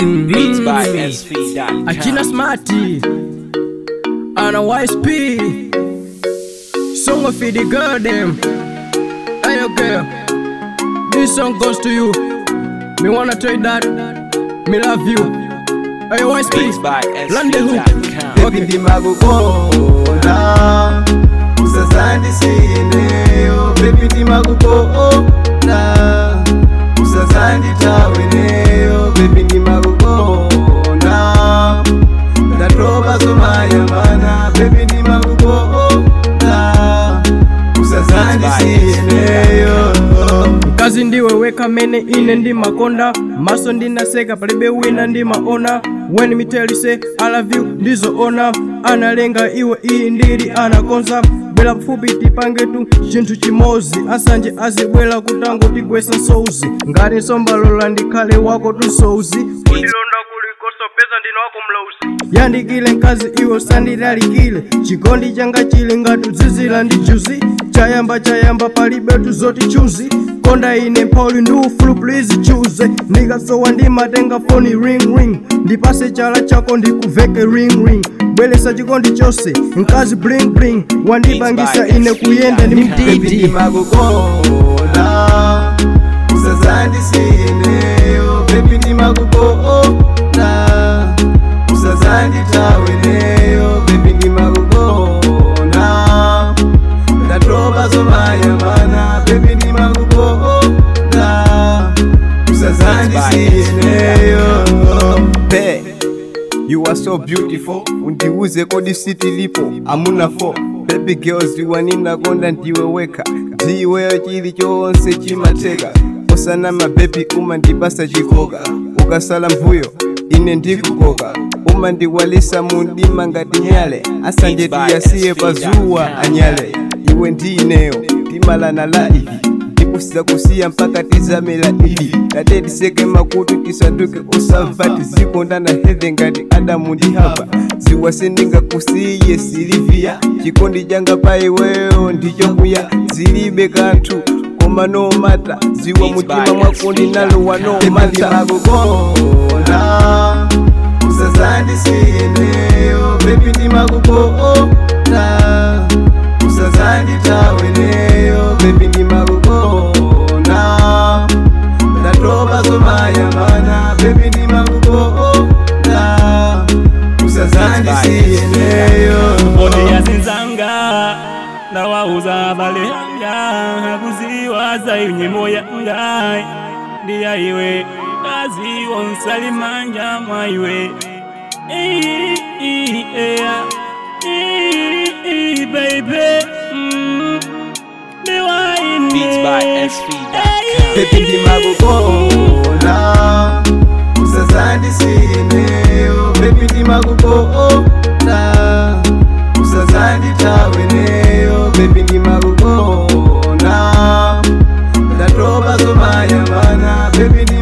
Beats by SV.com. Akina Smarty Ana YSP Song of the girl them Hey yo girl This song goes to you Me wanna tell you that Me love you Hey yo Beats YSP by Land the hook SV.com. Okay. Baby ndimakukonda usazandisineyo bebi ndimakukonda usazanditaweneyo bebi ndimakukonda ndatoba zomayambana bebi ndimakukonda usazandisineyo Kazi ndiwe weka mene ine ndi makonda maso ndinaseka palibe wina ndimaona when me tell you say I love you ndizoona analenga iwe iyi ndili anakonza bwera pafupi tipange tu chinthu chimozi asanje azibwera kutango tigwesa nsouzi ngati nsombalola ndikhale wako tunsouzi kundilonda kulikonso peza ndino wako mlausi yandikile mkazi iwe usandilalikile chikondi changa chili ngati udzizira ndi juzi chayamba chayamba palibe tuzoti chuzi konda ine mphauli ndi ufulu please choose ndikasowa ndimatenga foni ring ring ndipase chala chako ndikuveke ring ring bweresa chikondi chose mkazi bling bling wandipangisa ine kuyenda ndi Baby mtiti ndimakukonda usazandisineyo bebi ndimakukonda usazanditaweneyo bebi ndimakukonda ndatoba zomayambana bebi ndimakukonda usazandisineyo Be, You are so beautiful undiuze kodi siti lipo amuna fo baby girls waninakonda ndiwe weka ndiweyo chili chonse chimateka osanama baby umandipasa chikoka ukasala mbuyo ine ndikukoka umandiwalisa mundima ngati nyale asanje tiyasiye pazuwa anyale iwe ndineyo timalana la ivi tikusiza kusiya mpaka tizamela ili tate tiseke makutu tisanduke usamva tizikondana heve ngati adamu ndi hava ziwa sindingakusiye silivia chikondi changa pa iweyo ndichokuya zilibe kanthu koma nomata ziwa mutima mwako ndinalowa nomata usazandisiyeneyo bebi ndimakukonda usazanditaweneyo bebi ndimakukonda ndatoba zomayambana bebi ndimakukonda usazandisiyeneyo Bodi ya zinzanga ndawauza bale yanga kuziwaza inyimo yanga ndiya iwe kazi wonsalimanja mwa iwe Ii, ii, ea. Ii, ii, baby Mm. Ndiwaine. Beats by SV.com. bebi ndimakukonda usazandisiyeneyo bebi ndimakukonda usazanditaweneyo bebi ndimakukonda ndatoba zomayambana bebi